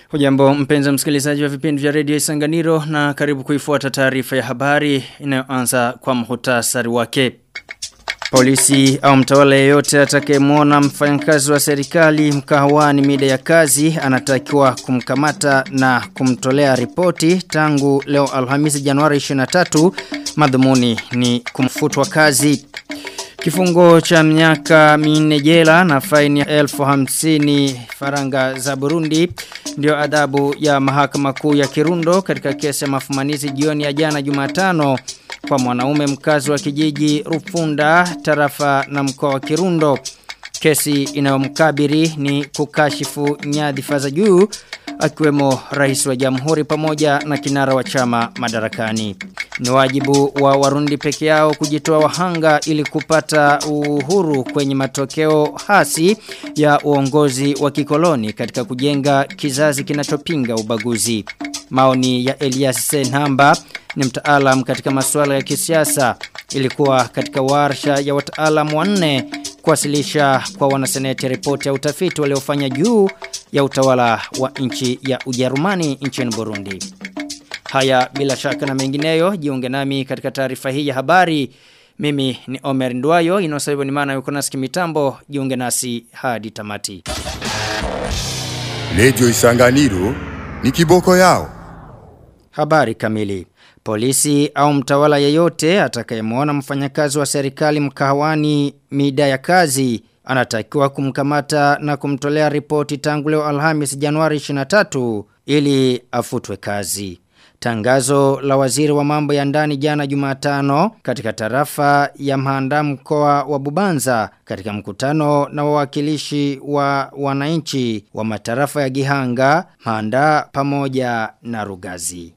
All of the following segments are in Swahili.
Hujambo mpenzi msikilizaji wa vipindi vya redio Isanganiro na karibu kuifuata taarifa ya habari inayoanza kwa muhtasari wake. Polisi au mtawala yeyote atakayemwona mfanyakazi wa serikali mkahawani mida ya kazi anatakiwa kumkamata na kumtolea ripoti tangu leo Alhamisi Januari 23 madhumuni ni kumfutwa kazi. Kifungo cha miaka minne jela na faini ya elfu hamsini faranga za Burundi ndio adhabu ya mahakama kuu ya Kirundo katika kesi ya mafumanizi jioni ya jana Jumatano kwa mwanaume mkazi wa kijiji Rufunda tarafa na mkoa wa Kirundo. Kesi inayomkabiri ni kukashifu nyadhifa za juu akiwemo rais wa jamhuri pamoja na kinara wa chama madarakani. Ni wajibu wa warundi peke yao kujitoa wahanga ili kupata uhuru kwenye matokeo hasi ya uongozi wa kikoloni katika kujenga kizazi kinachopinga ubaguzi. Maoni ya Elias Senhamba ni mtaalam katika masuala ya kisiasa ilikuwa katika warsha ya wataalam wanne kuwasilisha kwa wanaseneti ripoti ya utafiti waliofanya juu ya utawala wa nchi ya Ujerumani nchini Burundi. Haya bila shaka na mengineyo jiunge nami katika taarifa hii ya habari. Mimi ni Omer Ndwayo inosaibu ni maana yuko nasi kimitambo jiunge nasi hadi tamati. Radio Isanganiro ni kiboko yao. Habari kamili. Polisi au mtawala yeyote atakayemwona mfanyakazi wa serikali mkahawani mida ya kazi anatakiwa kumkamata na kumtolea ripoti tangu leo Alhamis Januari 23 ili afutwe kazi. Tangazo la waziri wa mambo ya ndani jana Jumatano katika tarafa ya Mhanda mkoa wa Bubanza katika mkutano na wawakilishi wa wananchi wa matarafa ya Gihanga, Mhanda pamoja na Rugazi.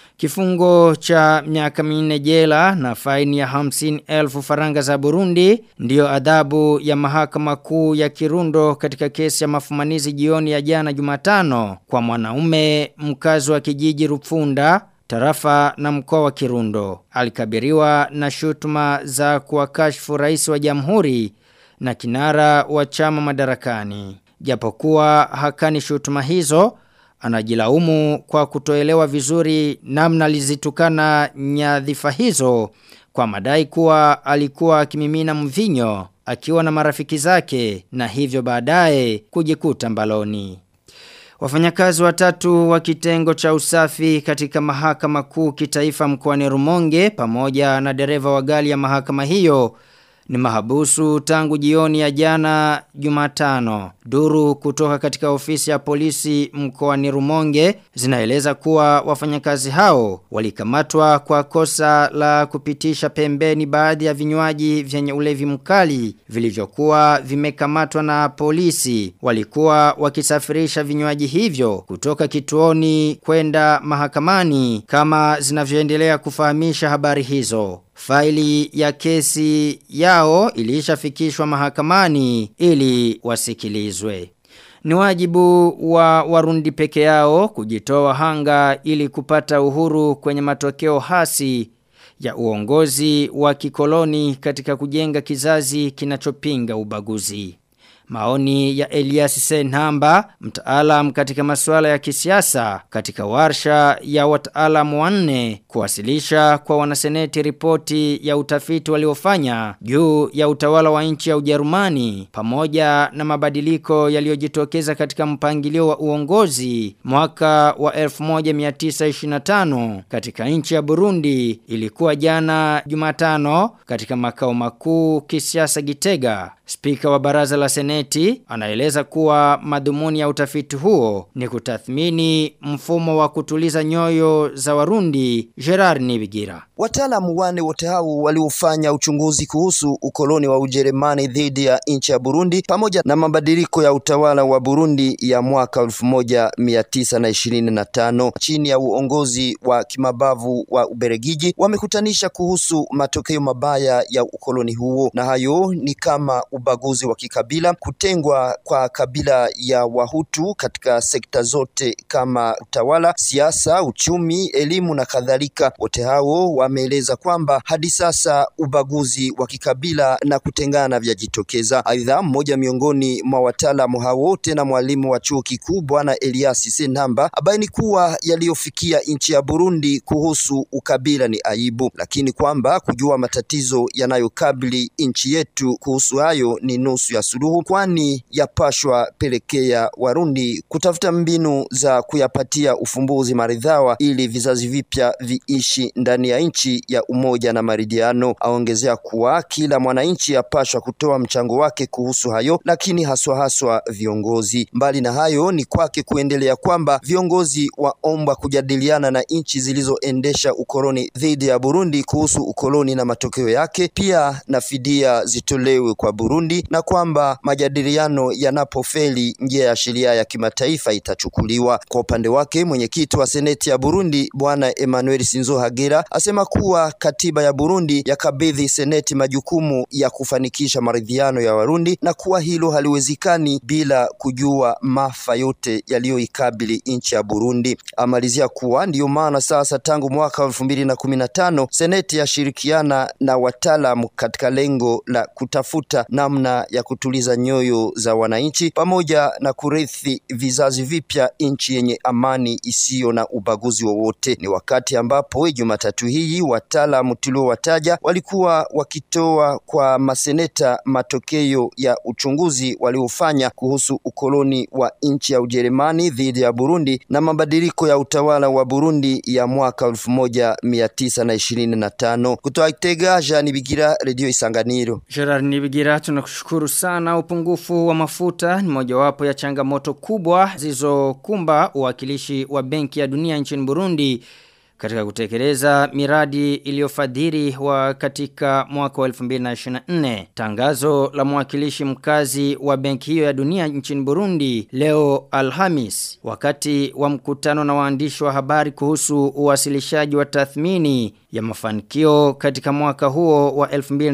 Kifungo cha miaka minne jela na faini ya hamsini elfu faranga za Burundi ndiyo adhabu ya mahakama kuu ya Kirundo katika kesi ya mafumanizi jioni ya jana Jumatano kwa mwanaume mkazi wa kijiji Rupfunda tarafa na mkoa wa Kirundo. Alikabiriwa na shutuma za kuwakashfu rais wa jamhuri na kinara wa chama madarakani. Japokuwa hakani shutuma hizo, anajilaumu kwa kutoelewa vizuri namna lizitukana nyadhifa hizo kwa madai kuwa alikuwa akimimina mvinyo akiwa na marafiki zake na hivyo baadaye kujikuta mbaloni. Wafanyakazi watatu wa kitengo cha usafi katika mahakama kuu kitaifa mkoani Rumonge pamoja na dereva wa gari ya mahakama hiyo ni mahabusu tangu jioni ya jana Jumatano. Duru kutoka katika ofisi ya polisi mkoani Rumonge zinaeleza kuwa wafanyakazi hao walikamatwa kwa kosa la kupitisha pembeni baadhi ya vinywaji vyenye ulevi mkali vilivyokuwa vimekamatwa na polisi. Walikuwa wakisafirisha vinywaji hivyo kutoka kituoni kwenda mahakamani kama zinavyoendelea kufahamisha habari hizo. Faili ya kesi yao ilishafikishwa mahakamani ili wasikilizwe. Ni wajibu wa warundi peke yao kujitoa hanga ili kupata uhuru kwenye matokeo hasi ya uongozi wa kikoloni katika kujenga kizazi kinachopinga ubaguzi. Maoni ya Elias Senhamba, mtaalam katika masuala ya kisiasa katika warsha ya wataalam wanne kuwasilisha kwa wanaseneti ripoti ya utafiti waliofanya juu ya utawala wa nchi ya Ujerumani pamoja na mabadiliko yaliyojitokeza katika mpangilio wa uongozi mwaka wa 1925 katika nchi ya Burundi ilikuwa jana Jumatano katika makao makuu kisiasa Gitega. Spika wa baraza la seneti anaeleza kuwa madhumuni ya utafiti huo ni kutathmini mfumo wa kutuliza nyoyo za Warundi Gerard Nibigira. Wataalamu wane wote hao waliofanya uchunguzi kuhusu ukoloni wa Ujerumani dhidi ya nchi ya Burundi pamoja na mabadiliko ya utawala wa Burundi ya mwaka 1925 chini ya uongozi wa kimabavu wa Uberegiji wamekutanisha kuhusu matokeo mabaya ya ukoloni huo, na hayo ni kama ubaguzi wa kikabila, kutengwa kwa kabila ya Wahutu katika sekta zote kama utawala, siasa, uchumi, elimu na kadhalika. Wote hao wameeleza kwamba hadi sasa ubaguzi wa kikabila na kutengana vyajitokeza. Aidha, mmoja miongoni mwa wataalamu hao wote na mwalimu wa chuo kikuu Bwana Elias Senamba abaini kuwa yaliyofikia nchi ya Burundi kuhusu ukabila ni aibu, lakini kwamba kujua matatizo yanayokabili nchi yetu kuhusu hayo ni nusu ya suluhu, kwani yapashwa pelekea Warundi kutafuta mbinu za kuyapatia ufumbuzi maridhawa ili vizazi vipya viishi ndani ya nchi ya umoja na maridhiano. Aongezea kuwa kila mwananchi apashwa kutoa mchango wake kuhusu hayo, lakini haswa haswa viongozi. Mbali na hayo, ni kwake kuendelea kwamba viongozi waomba kujadiliana na nchi zilizoendesha ukoloni dhidi ya Burundi kuhusu ukoloni na matokeo yake, pia na fidia zitolewe kwa Burundi, na kwamba majadiliano yanapofeli, njia ya sheria ya kimataifa itachukuliwa. Kwa upande wake, mwenyekiti wa seneti ya Burundi Bwana Emmanuel Sinzo Hagera asema kuwa katiba ya Burundi yakabidhi seneti majukumu ya kufanikisha maridhiano ya Warundi na kuwa hilo haliwezekani bila kujua maafa yote yaliyoikabili nchi ya Burundi. Amalizia kuwa ndiyo maana sasa tangu mwaka wa elfu mbili na kumi na tano seneti yashirikiana na wataalamu katika lengo la kutafuta namna ya kutuliza nyoyo za wananchi pamoja na kurithi vizazi vipya nchi yenye amani isiyo na ubaguzi wowote. Ni wakati ambapo Jumatatu hii wataalamu tuliowataja walikuwa wakitoa kwa maseneta matokeo ya uchunguzi waliofanya kuhusu ukoloni wa nchi ya Ujerumani dhidi ya Burundi na mabadiliko ya utawala wa Burundi ya mwaka elfu moja mia tisa na ishirini na tano. Kutoka Itega, Jean Bigira, Radio Isanganiro. Gerard Nibigira tunakushukuru sana upungufu wa mafuta ni mojawapo ya changamoto kubwa zilizokumba uwakilishi wa Benki ya Dunia nchini Burundi katika kutekeleza miradi iliyofadhili wa katika mwaka wa 2024. Tangazo la mwakilishi mkazi wa benki hiyo ya dunia nchini Burundi leo Alhamis wakati wa mkutano na waandishi wa habari kuhusu uwasilishaji wa tathmini ya mafanikio katika mwaka huo wa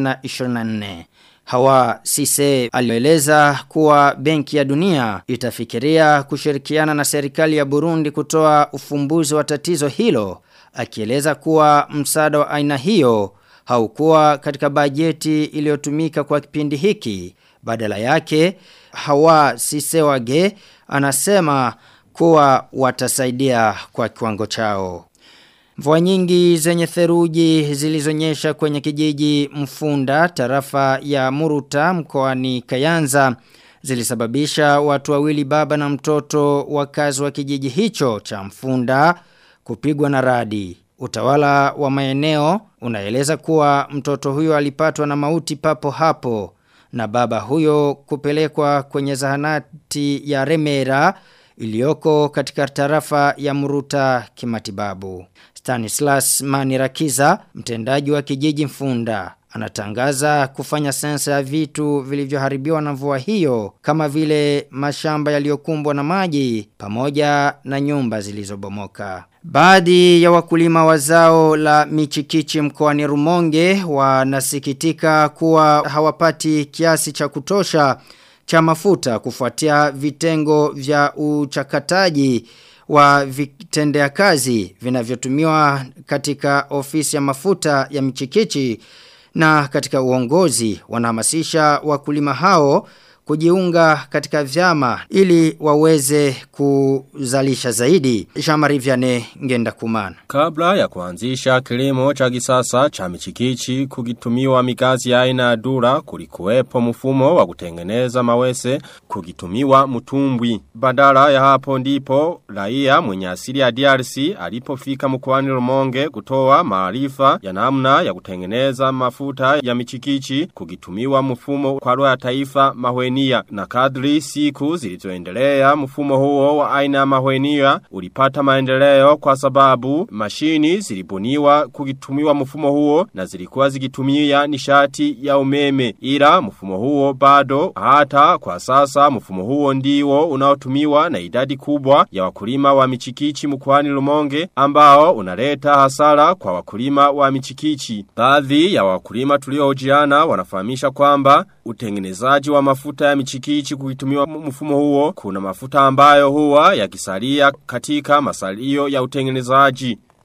2024. Hawa Sise alieleza kuwa benki ya dunia itafikiria kushirikiana na serikali ya Burundi kutoa ufumbuzi wa tatizo hilo akieleza kuwa msaada wa aina hiyo haukuwa katika bajeti iliyotumika kwa kipindi hiki badala yake Hawa Sisewage anasema kuwa watasaidia kwa kiwango chao Mvua nyingi zenye theruji zilizonyesha kwenye kijiji Mfunda tarafa ya Muruta mkoani Kayanza zilisababisha watu wawili baba na mtoto wakazi wa kijiji hicho cha Mfunda kupigwa na radi. Utawala wa maeneo unaeleza kuwa mtoto huyo alipatwa na mauti papo hapo na baba huyo kupelekwa kwenye zahanati ya Remera iliyoko katika tarafa ya Muruta kimatibabu. Stanislas Manirakiza, mtendaji wa kijiji Mfunda, anatangaza kufanya sensa ya vitu vilivyoharibiwa na mvua hiyo kama vile mashamba yaliyokumbwa na maji pamoja na nyumba zilizobomoka. Baadhi ya wakulima wa zao la michikichi mkoani Rumonge wanasikitika kuwa hawapati kiasi cha kutosha cha mafuta kufuatia vitengo vya uchakataji wa vitendea kazi vinavyotumiwa katika ofisi ya mafuta ya michikichi na katika uongozi wanahamasisha wakulima hao kujiunga katika vyama ili waweze kuzalisha zaidi. Shamari Vyane ngenda kumana. Kabla ya kuanzisha kilimo cha kisasa cha michikichi kukitumiwa mikazi ya aina ya dura kulikuwepo mfumo wa kutengeneza mawese kukitumiwa mtumbwi. Badala ya hapo ndipo raia mwenye asili ya DRC alipofika mkoani Rumonge kutoa maarifa ya namna ya kutengeneza mafuta ya michikichi kukitumiwa mfumo kwa roho ya taifa mahwenia na kadri siku zilizoendelea mfumo huo wa aina ya mahwenia ulipata maendeleo kwa sababu mashini zilibuniwa kukitumiwa mfumo huo na zilikuwa zikitumia nishati ya umeme ila mfumo huo bado hata kwa sasa mfumo huo ndiwo unaotumiwa na idadi kubwa ya wakulima wa michikichi mkwani Lumonge ambao unaleta hasara kwa wakulima wa michikichi baadhi ya wakulima tuliohojiana wanafahamisha kwamba utengenezaji wa mafuta ya michikichi kukitumiwa mfumo huo kuna mafuta ambayo huwa yakisalia katika masalio ya utengenezaji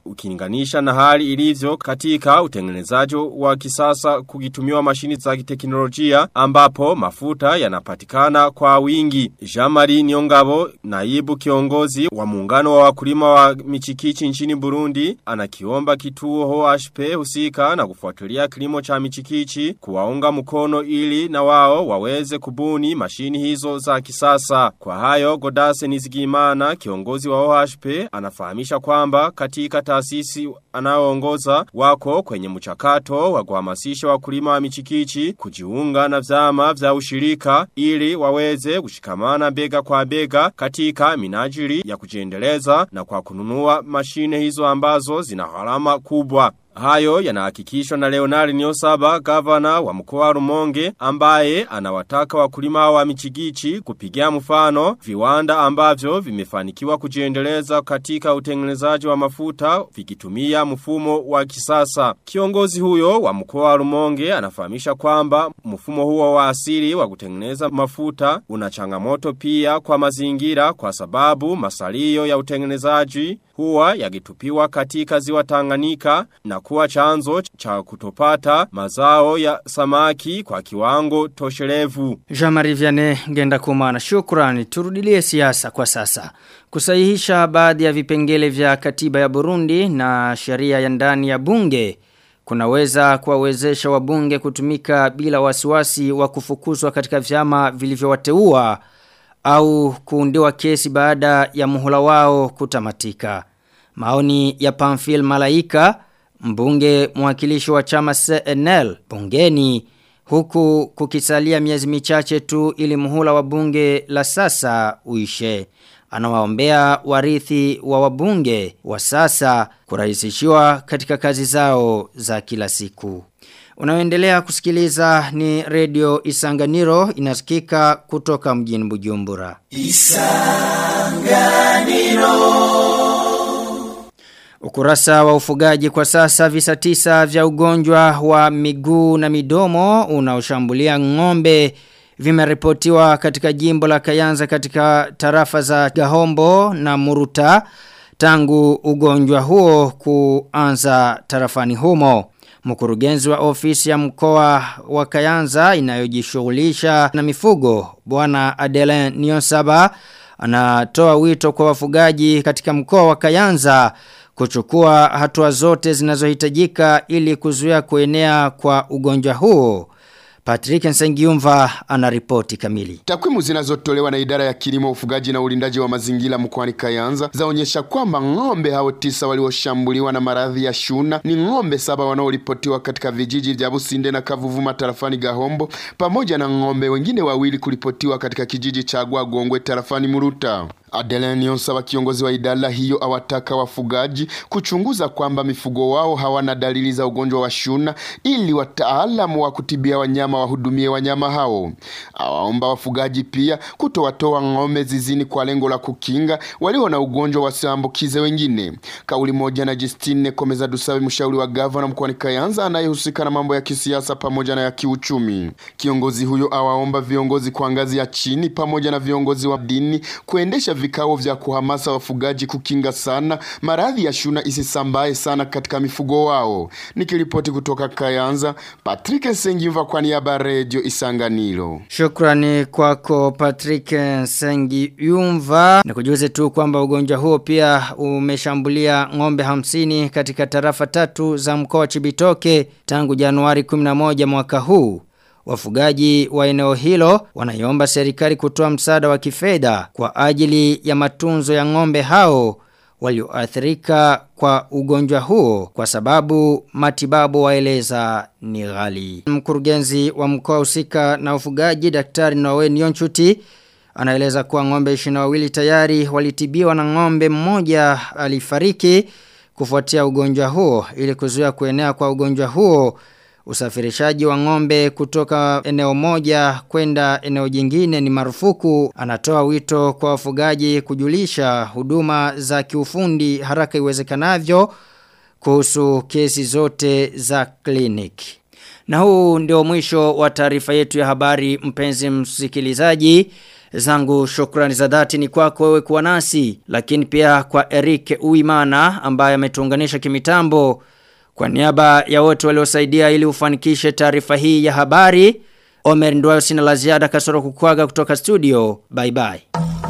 ukilinganisha na hali ilivyo katika utengenezaji wa kisasa kukitumiwa mashini za kiteknolojia ambapo mafuta yanapatikana kwa wingi. Jamari Niongabo, naibu kiongozi wa muungano wa wakulima wa michikichi nchini Burundi, anakiomba kituo OHP husika na kufuatilia kilimo cha michikichi kuwaunga mkono ili na wao waweze kubuni mashini hizo za kisasa. Kwa hayo, Godase Nizigimana, kiongozi wa OHP, anafahamisha kwamba katika taasisi anaoongoza wako kwenye mchakato wa kuhamasisha wakulima wa michikichi kujiunga na vyama vya ushirika ili waweze kushikamana bega kwa bega katika minajili ya kujiendeleza na kwa kununua mashine hizo ambazo zina gharama kubwa. Hayo yanahakikishwa na Leonard Niosaba, gavana wa mkoa wa Rumonge, ambaye anawataka wakulima wa michigichi kupigia mfano viwanda ambavyo vimefanikiwa kujiendeleza katika utengenezaji wa mafuta vikitumia mfumo wa kisasa. Kiongozi huyo wa mkoa wa Rumonge anafahamisha kwamba mfumo huo wa asili wa kutengeneza mafuta una changamoto pia kwa mazingira kwa sababu masalio ya utengenezaji huwa yakitupiwa katika ziwa Tanganyika na kuwa chanzo cha kutopata mazao ya samaki kwa kiwango toshelevu. Jean-Marie Vianney ngenda kumana shukrani turudilie siasa kwa sasa. Kusahihisha baadhi ya vipengele vya katiba ya Burundi na sheria ya ndani ya bunge kunaweza kuwawezesha wabunge kutumika bila wasiwasi wa kufukuzwa katika vyama vilivyowateua au kuundiwa kesi baada ya muhula wao kutamatika. Maoni ya Pamphil Malaika, mbunge mwakilishi wa chama CNL bungeni huku kukisalia miezi michache tu ili muhula wa bunge la sasa uishe. Anawaombea warithi wa wabunge wa sasa kurahisishiwa katika kazi zao za kila siku. Unaoendelea kusikiliza ni redio Isanganiro inasikika kutoka mjini Bujumbura. Ukurasa wa ufugaji kwa sasa visa tisa vya ugonjwa wa miguu na midomo unaoshambulia ng'ombe vimeripotiwa katika jimbo la Kayanza katika tarafa za Gahombo na Muruta tangu ugonjwa huo kuanza tarafani humo. Mkurugenzi wa ofisi ya mkoa wa Kayanza inayojishughulisha na mifugo bwana Adelen Nionsaba anatoa wito kwa wafugaji katika mkoa wa Kayanza kuchukua hatua zote zinazohitajika ili kuzuia kuenea kwa ugonjwa huo. Patrick Nsengiumva anaripoti kamili. Takwimu zinazotolewa na idara ya kilimo, ufugaji na ulindaji wa mazingira mkoani Kayanza zaonyesha kwamba ng'ombe hao tisa walioshambuliwa na maradhi ya shuna ni ng'ombe saba wanaoripotiwa katika vijiji vya Businde na Kavuvuma tarafani Gahombo pamoja na ng'ombe wengine wawili kuripotiwa katika kijiji cha Gwagongwe tarafani Muruta. Adeline Nyonsaba kiongozi wa idara hiyo awataka wafugaji kuchunguza kwamba mifugo wao hawana dalili za ugonjwa wa shuna ili wataalamu wa kutibia wanyama wahudumie wanyama hao. Awaomba wafugaji pia kutowatoa ng'ombe zizini kwa lengo la kukinga walio na ugonjwa wasiambukize wengine. Kauli moja na Justine Komeza Dusabe mshauri wa gavana mkoani Kayanza anayehusika na mambo ya kisiasa pamoja na ya kiuchumi. Kiongozi huyo awaomba viongozi kwa ngazi ya chini pamoja na viongozi wa dini kuendesha vikao vya kuhamasa wafugaji kukinga sana maradhi ya shuna isisambae sana katika mifugo wao. Nikiripoti kutoka Kayanza, Patrick Sengiva kwa niaba ya Radio Isanganiro. Shukrani kwako Patrick Sengiumva. Nikujuze tu kwamba ugonjwa huo pia umeshambulia ng'ombe hamsini katika tarafa tatu za mkoa wa Chibitoke tangu Januari 11 mwaka huu. Wafugaji wa eneo hilo wanaiomba serikali kutoa msaada wa kifedha kwa ajili ya matunzo ya ng'ombe hao walioathirika kwa ugonjwa huo kwa sababu matibabu waeleza ni ghali. Mkurugenzi wa mkoa husika na ufugaji Daktari Noe Nyonchuti anaeleza kuwa ng'ombe 22 tayari walitibiwa na ng'ombe mmoja alifariki kufuatia ugonjwa huo ili kuzuia kuenea kwa ugonjwa huo Usafirishaji wa ng'ombe kutoka eneo moja kwenda eneo jingine ni marufuku. Anatoa wito kwa wafugaji kujulisha huduma za kiufundi haraka iwezekanavyo kuhusu kesi zote za kliniki. Na huu ndio mwisho wa taarifa yetu ya habari mpenzi msikilizaji. Zangu shukrani za dhati ni kwako wewe kuwa nasi, lakini pia kwa Eric Uimana ambaye ametuunganisha kimitambo. Kwa niaba ya wote waliosaidia ili ufanikishe taarifa hii ya habari, Omer Ndwayo sina la ziada kasoro kukwaga kutoka studio. Bye bye.